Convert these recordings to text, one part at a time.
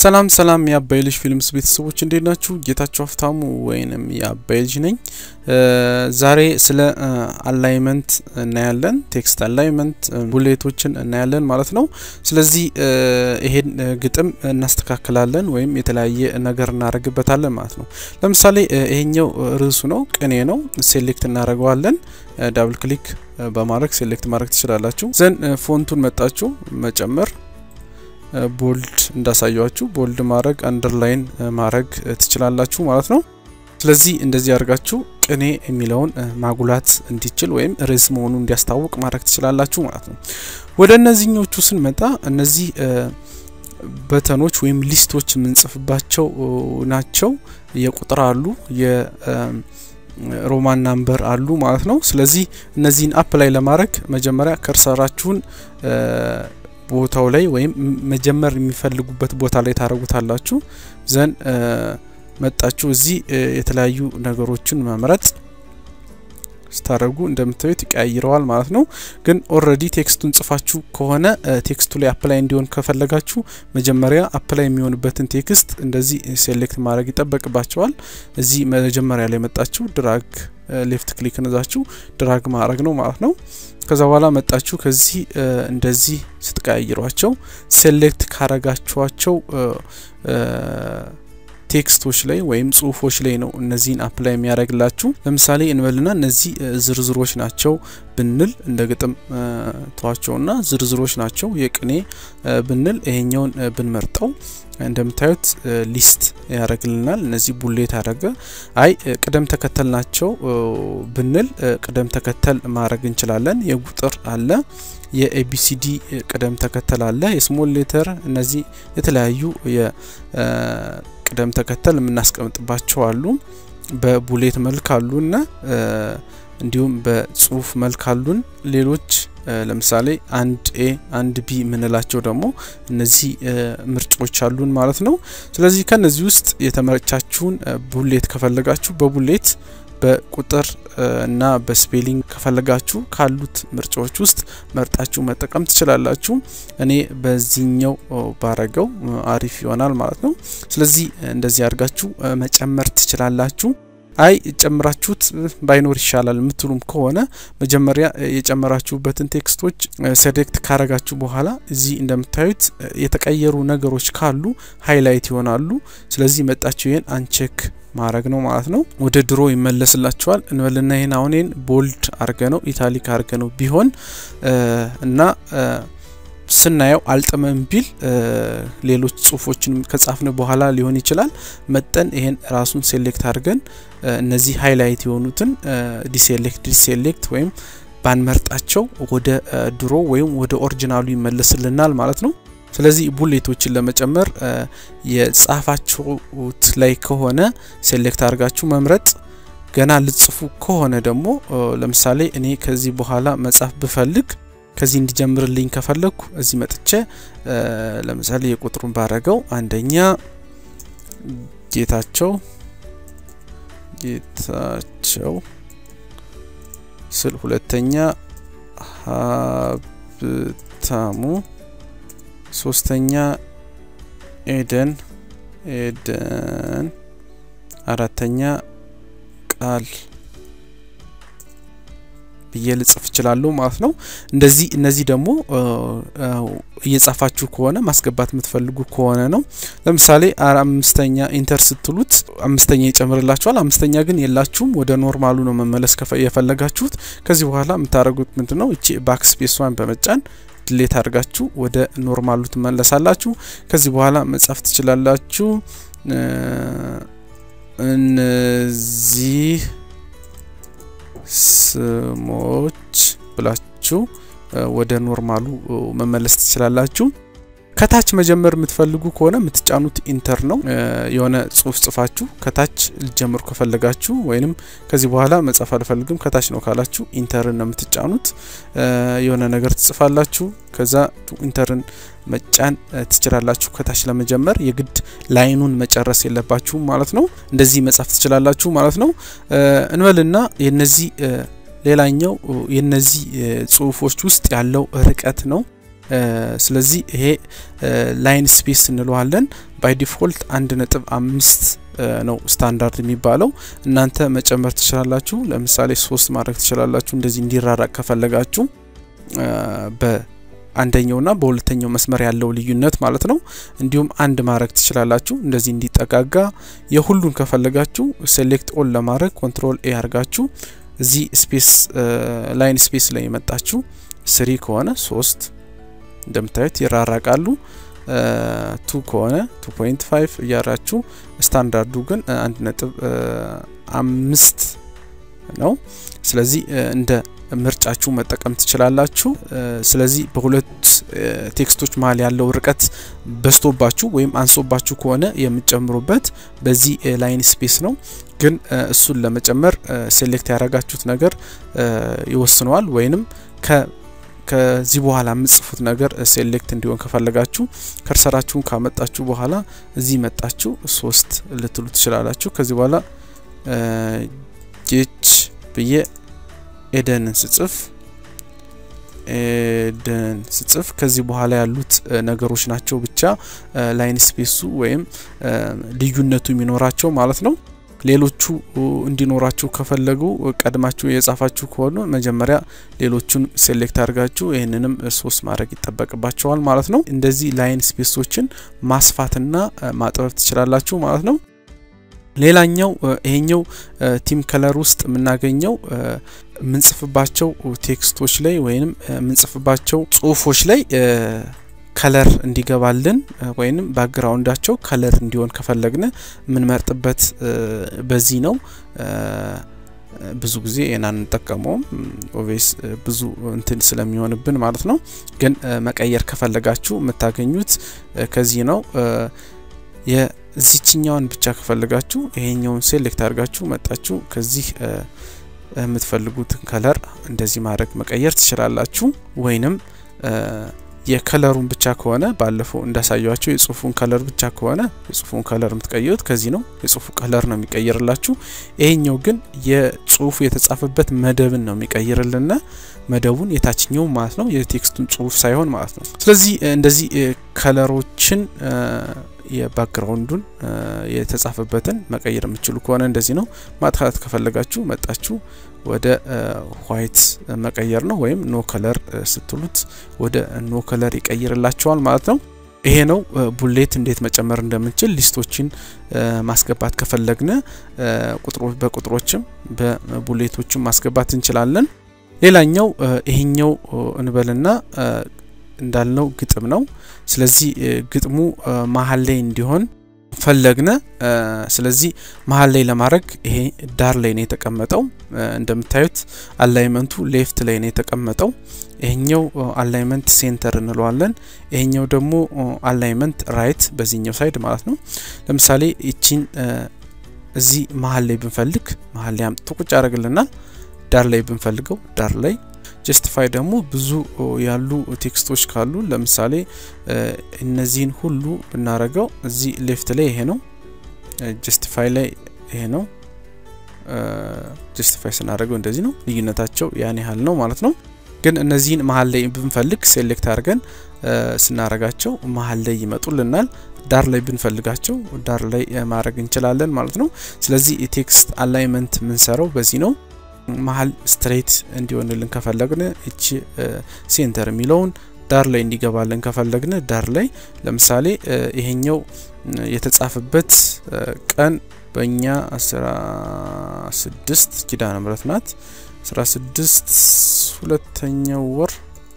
ሰላም ሰላም የአባይ ልጅ ፊልምስ ቤተሰቦች እንዴት ናችሁ? ጌታቸው ሀፍታሙ ወይንም የአባይ ልጅ ነኝ። ዛሬ ስለ አላይመንት እናያለን። ቴክስት አላይመንት ቡሌቶችን እናያለን ማለት ነው። ስለዚህ ይሄን ግጥም እናስተካክላለን ወይም የተለያየ ነገር እናደርግበታለን ማለት ነው። ለምሳሌ ይሄኛው ርዕሱ ነው፣ ቅኔ ነው። ሴሌክት እናደርገዋለን። ዳብል ክሊክ በማድረግ ሴሌክት ማድረግ ትችላላችሁ። ዘን ፎንቱን መጣችሁ መጨመር ቦልድ እንዳሳያችሁ ቦልድ ማድረግ አንደርላይን ማድረግ ትችላላችሁ ማለት ነው። ስለዚህ እንደዚህ አድርጋችሁ ቅኔ የሚለውን ማጉላት እንዲችል ወይም ርዕስ መሆኑ እንዲያስታውቅ ማድረግ ትችላላችሁ ማለት ነው። ወደ እነዚህኞቹ ስንመጣ እነዚህ በተኖች ወይም ሊስቶች የምንጽፍባቸው ናቸው። የቁጥር አሉ የሮማን ናምበር አሉ ማለት ነው። ስለዚህ እነዚህን አፕ ላይ ለማድረግ መጀመሪያ ከርሰራችሁን ቦታው ላይ ወይም መጀመር የሚፈልጉበት ቦታ ላይ ታደርጉታላችሁ። ዘን መጣችሁ እዚህ የተለያዩ ነገሮችን መምረጥ ስታደርጉ እንደምታዩት ይቀያይረዋል ማለት ነው። ግን ኦልሬዲ ቴክስቱን ጽፋችሁ ከሆነ ቴክስቱ ላይ አፕላይ እንዲሆን ከፈለጋችሁ መጀመሪያ አፕላይ የሚሆንበትን ቴክስት እንደዚህ ሴሌክት ማድረግ ይጠበቅባቸዋል። እዚህ መጀመሪያ ላይ መጣችሁ ድራግ ሌፍት ክሊክ ነዛችሁ ድራግ ማድረግ ነው ማለት ነው። ከዛ በኋላ መጣችሁ ከዚህ እንደዚህ ስትቀያይሯቸው ሴሌክት ካረጋችኋቸው ቴክስቶች ላይ ወይም ጽሁፎች ላይ ነው እነዚህን አፕላይ የሚያደርግላችሁ። ለምሳሌ እንበልና እነዚህ ዝርዝሮች ናቸው ብንል እንደ ግጥም ተዋቸውና ዝርዝሮች ናቸው የቅኔ ብንል ይሄኛውን ብንመርጠው እንደምታዩት ሊስት ያደርግልናል። እነዚህ ቡሌት ያደረገ አይ ቅደም ተከተል ናቸው ብንል ቅደም ተከተል ማድረግ እንችላለን። የቁጥር አለ፣ የኤቢሲዲ ቅደም ተከተል አለ፣ የስሞል ሌተር እነዚህ የተለያዩ የቅደም ተከተል የምናስቀምጥባቸው አሉ። በቡሌት መልክ አሉና እንዲሁም በጽሁፍ መልክ አሉን። ሌሎች ለምሳሌ አንድ ኤ አንድ ቢ የምንላቸው ደግሞ እነዚህ ምርጫዎች አሉን ማለት ነው። ስለዚህ ከነዚህ ውስጥ የተመረቻችሁን ቡሌት ከፈለጋችሁ በቡሌት በቁጥር እና በስፔሊንግ ከፈለጋችሁ ካሉት ምርጫዎች ውስጥ መርጣችሁ መጠቀም ትችላላችሁ። እኔ በዚህኛው ባረገው አሪፍ ይሆናል ማለት ነው። ስለዚህ እንደዚህ አድርጋችሁ መጨመር ትችላላችሁ። አይ ጨምራችሁት ባይኖር ይሻላል የምትሉም ከሆነ መጀመሪያ የጨመራችሁበትን ቴክስቶች ሴሌክት ካረጋችሁ በኋላ እዚህ እንደምታዩት የተቀየሩ ነገሮች ካሉ ሃይላይት ይሆናሉ። ስለዚህ መጣችሁ ይህን አንቼክ ማድረግ ነው ማለት ነው። ወደ ድሮ ይመለስላችኋል እንበልና ይህን አሁን ይህን ቦልድ አርገ ነው ኢታሊክ አርገ ነው ቢሆን እና ስናየው አልጥመም ቢል ሌሎች ጽሁፎችን ከጻፍን በኋላ ሊሆን ይችላል። መጠን ይሄን ራሱን ሴሌክት አድርገን እነዚህ ሃይላይት የሆኑትን ዲሴሌክት ዲሴሌክት ወይም ባንመርጣቸው ወደ ድሮ ወይም ወደ ኦሪጂናሉ ይመለስልናል ማለት ነው። ስለዚህ ቡሌቶችን ለመጨመር የጻፋችሁት ላይ ከሆነ ሴሌክት አድርጋችሁ መምረጥ ገና ልጽፉ ከሆነ ደግሞ ለምሳሌ እኔ ከዚህ በኋላ መጻፍ ብፈልግ ከዚህ እንዲጀምርልኝ ከፈለግኩ እዚህ መጥቼ ለምሳሌ የቁጥሩን ባረገው አንደኛ ጌታቸው ጌታቸው ስል ሁለተኛ ሀብታሙ ሶስተኛ ኤደን ኤደን አራተኛ ቃል ብዬ ልጽፍ እችላለሁ ማለት ነው። እንደዚህ እነዚህ ደግሞ እየጻፋችሁ ከሆነ ማስገባት የምትፈልጉ ከሆነ ነው። ለምሳሌ አምስተኛ ኢንተር ስትሉት አምስተኛ ይጨምርላችኋል። አምስተኛ ግን የላችሁም፣ ወደ ኖርማሉ ነው መመለስ የፈለጋችሁት። ከዚህ በኋላ የምታደርጉት ምንድን ነው? እቺ ባክ ስፔስዋን በመጫን ድሌት አድርጋችሁ ወደ ኖርማሉ ትመለሳላችሁ። ከዚህ በኋላ መጻፍ ትችላላችሁ። እነዚህ ስሞች ብላችሁ ወደ ኖርማሉ መመለስ ትችላላችሁ። ከታች መጀመር የምትፈልጉ ከሆነ የምትጫኑት ኢንተር ነው። የሆነ ጽሁፍ ጽፋችሁ ከታች ልጀምሩ ከፈለጋችሁ ወይንም ከዚህ በኋላ መጻፍ አልፈልግም ከታች ነው ካላችሁ ኢንተርን ነው የምትጫኑት። የሆነ ነገር ትጽፋላችሁ። ከዛ ኢንተርን መጫን ትችላላችሁ። ከታች ለመጀመር የግድ ላይኑን መጨረስ የለባችሁም ማለት ነው። እንደዚህ መጻፍ ትችላላችሁ ማለት ነው። እንበልና የነዚህ ሌላኛው የነዚህ ጽሁፎች ውስጥ ያለው ርቀት ነው። ስለዚህ ይሄ ላይን ስፔስ እንለዋለን። ባይ ዲፎልት አንድ ነጥብ አምስት ነው ስታንዳርድ የሚባለው። እናንተ መጨመር ትችላላችሁ። ለምሳሌ ሶስት ማድረግ ትችላላችሁ። እንደዚህ እንዲራራቅ ከፈለጋችሁ በአንደኛውና በሁለተኛው መስመር ያለው ልዩነት ማለት ነው። እንዲሁም አንድ ማድረግ ትችላላችሁ። እንደዚህ እንዲጠጋጋ የሁሉን ከፈለጋችሁ ሴሌክት ኦል ለማድረግ ኮንትሮል ኤ አድርጋችሁ እዚህ ስፔስ ላይን ስፔስ ላይ የመጣችሁ ስሪ ከሆነ ሶስት እንደምታዩት ይራራቃሉ። ቱ ከሆነ ቱ ፖይንት ፋይቭ እያራችሁ ስታንዳርዱ ግን አንድ ነጥብ አምስት ነው። ስለዚህ እንደ ምርጫችሁ መጠቀም ትችላላችሁ። ስለዚህ በሁለት ቴክስቶች መሀል ያለው ርቀት በዝቶባችሁ ወይም አንሶባችሁ ከሆነ የምትጨምሩበት በዚህ ላይን ስፔስ ነው። ግን እሱን ለመጨመር ሴሌክት ያደረጋችሁት ነገር ይወስነዋል ወይንም ከ ከዚህ በኋላ የምጽፉት ነገር ሴሌክት እንዲሆን ከፈለጋችሁ ከርሰራችሁን ካመጣችሁ በኋላ እዚህ መጣችሁ ሶስት ልትሉ ትችላላችሁ። ከዚህ በኋላ ጌች ብዬ ኤደንን ስጽፍ ኤደን ስጽፍ ከዚህ በኋላ ያሉት ነገሮች ናቸው ብቻ ላይን ስፔሱ ወይም ልዩነቱ የሚኖራቸው ማለት ነው። ሌሎቹ እንዲኖራችሁ ከፈለጉ ቀድማችሁ የጻፋችሁ ከሆኑ መጀመሪያ ሌሎቹን ሴሌክት አድርጋችሁ ይህንንም ሶስት ማድረግ ይጠበቅባቸዋል ማለት ነው። እንደዚህ ላይን ስፔሶችን ማስፋትና ማጥበብ ትችላላችሁ ማለት ነው። ሌላኛው ይሄኛው ቲም ከለር ውስጥ የምናገኘው የምንጽፍባቸው ቴክስቶች ላይ ወይም የምንጽፍባቸው ጽሁፎች ላይ ከለር እንዲገባልን ወይም ባክግራውንዳቸው ከለር እንዲሆን ከፈለግን የምንመርጥበት በዚህ ነው። ብዙ ጊዜ ና እንጠቀመውም ኦቬስ ብዙ እንትን ስለሚሆንብን ማለት ነው። ግን መቀየር ከፈለጋችሁ የምታገኙት ከዚህ ነው። የዚችኛውን ብቻ ከፈለጋችሁ ይሄኛውን ሴሌክት አድርጋችሁ መጣችሁ ከዚህ የምትፈልጉትን ከለር እንደዚህ ማድረግ መቀየር ትችላላችሁ ወይንም የከለሩን ብቻ ከሆነ ባለፈው እንዳሳያቸው የጽሁፉን ከለር ብቻ ከሆነ የጽሁፉን ከለር የምትቀይሩት ከዚህ ነው። የጽሁፉ ከለር ነው የሚቀይርላችሁ። ይሄኛው ግን የጽሁፉ የተጻፈበት መደብን ነው የሚቀይርልና መደቡን የታችኛው ማለት ነው የቴክስቱን ጽሁፍ ሳይሆን ማለት ነው። ስለዚህ እንደዚህ ከለሮችን የባክግራውንዱን የተጻፈበትን መቀየር የምችሉ ከሆነ እንደዚህ ነው። ማጥፋት ከፈለጋችሁ መጣችሁ ወደ ዋይት መቀየር ነው። ወይም ኖ ከለር ስትሉት ወደ ኖ ከለር ይቀይርላቸዋል ማለት ነው። ይሄ ነው ቡሌት እንዴት መጨመር እንደምንችል ሊስቶችን ማስገባት ከፈለግን በቁጥሮችም በቡሌቶችም ማስገባት እንችላለን። ሌላኛው ይሄኛው እንበልና እንዳልነው ግጥም ነው። ስለዚህ ግጥሙ መሀል ላይ እንዲሆን ፈለግነ። ስለዚህ መሀል ላይ ለማድረግ ይሄ ዳር ላይ ነው የተቀመጠው። እንደምታዩት አላይመንቱ ሌፍት ላይ ነው የተቀመጠው። ይሄኛው አላይመንት ሴንተር እንለዋለን። ይሄኛው ደግሞ አላይመንት ራይት በዚህኛው ሳይድ ማለት ነው። ለምሳሌ ይቺን እዚህ መሀል ላይ ብንፈልግ መሀል ላይ አምጥቶ ቁጭ ያደርግልናል። ዳር ላይ ብንፈልገው ዳር ላይ ጀስቲፋይ ደግሞ ብዙ ያሉ ቴክስቶች ካሉ ለምሳሌ እነዚህን ሁሉ ብናረገው እዚህ ሌፍት ላይ ይሄ ነው። ጀስቲፋይ ላይ ይሄ ነው። ጀስቲፋይ ስናደርገው እንደዚህ ነው። ልዩነታቸው ያን ያህል ነው ማለት ነው። ግን እነዚህን መሀል ላይ ብንፈልግ ሴሌክት አድርገን ስናረጋቸው መሀል ላይ ይመጡልናል። ዳር ላይ ብንፈልጋቸው ዳር ላይ ማድረግ እንችላለን ማለት ነው። ስለዚህ የቴክስት አላይመንት የምንሰራው በዚህ ነው። መሀል ስትሬት እንዲሆንልን ከፈለግን እቺ ሴንተር የሚለውን ዳር ላይ እንዲገባልን ከፈለግን ዳር ላይ ለምሳሌ ይሄኛው የተጻፈበት ቀን በእኛ አስራ ስድስት ኪዳነ ምሕረት ናት። አስራ ስድስት ሁለተኛው ወር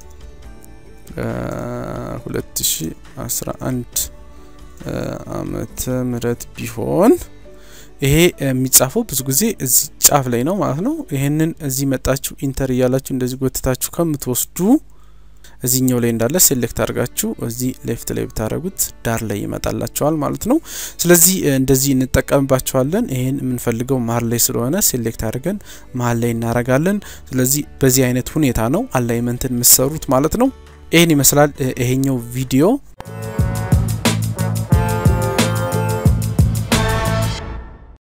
ሁለት ሺ አስራ አንድ አመተ ምህረት ቢሆን ይሄ የሚጻፈው ብዙ ጊዜ እዚህ ጫፍ ላይ ነው ማለት ነው። ይህንን እዚህ መጣችሁ ኢንተር እያላችሁ እንደዚህ ጎትታችሁ ከምትወስዱ እዚህኛው ላይ እንዳለ ሴሌክት አድርጋችሁ እዚህ ሌፍት ላይ ብታደረጉት ዳር ላይ ይመጣላቸዋል ማለት ነው። ስለዚህ እንደዚህ እንጠቀምባቸዋለን። ይህን የምንፈልገው መሀል ላይ ስለሆነ ሴሌክት አድርገን መሀል ላይ እናረጋለን። ስለዚህ በዚህ አይነት ሁኔታ ነው አላይመንትን የምሰሩት ማለት ነው። ይህን ይመስላል ይሄኛው ቪዲዮ።